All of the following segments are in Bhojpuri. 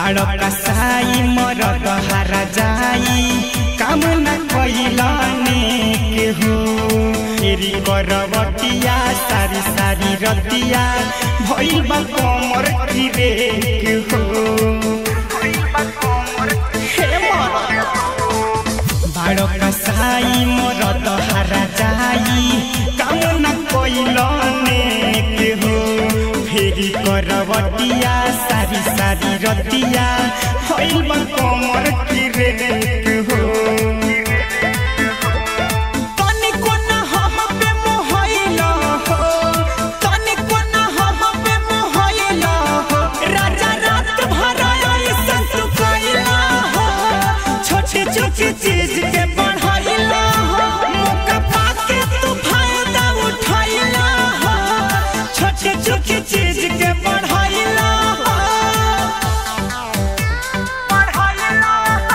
बालक साई मरद हारा जाई काम न कैलने के हो फेरि करवटिया सारी सारी रतिया भइल बा कमर किरे के हो हे मरद बालक साई मरद हारा जाई काम न कैलने के हो फेरि करवटिया सारी सारी रतिया भइल बा कमर किरे के हो तनिको न हम पे मोहइला हो तनिको न हम पे मोहइला हो राजा रात भर ऐसन तू कइला हो छोटी छोटी चीज के बढ़ाइला हो मौका पाके तू फायदा उठाइला हो छोटी छोटी चीज के बढ़ाइला हो बढ़ाइला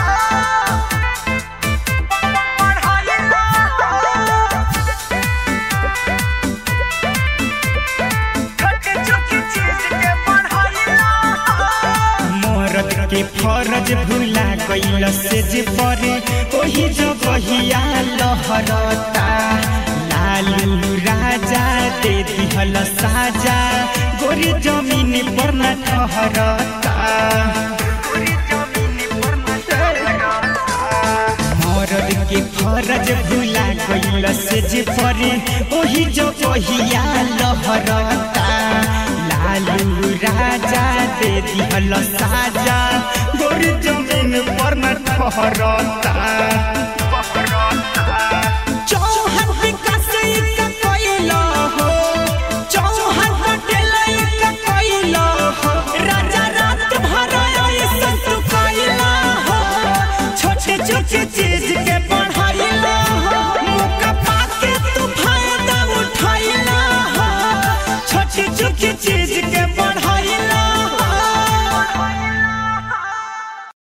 मरद के फरज भूला गइल से जे परे ओही जगहिया लहरता लालू राजा दे दिहल साजा गोरी जमीन पर न ठहरता मरद के फरज भूला गइल से जे परे ओही जगहिया लहरता लालू राजा दे दिहल साजा गोरी जमीन पर न ठहरता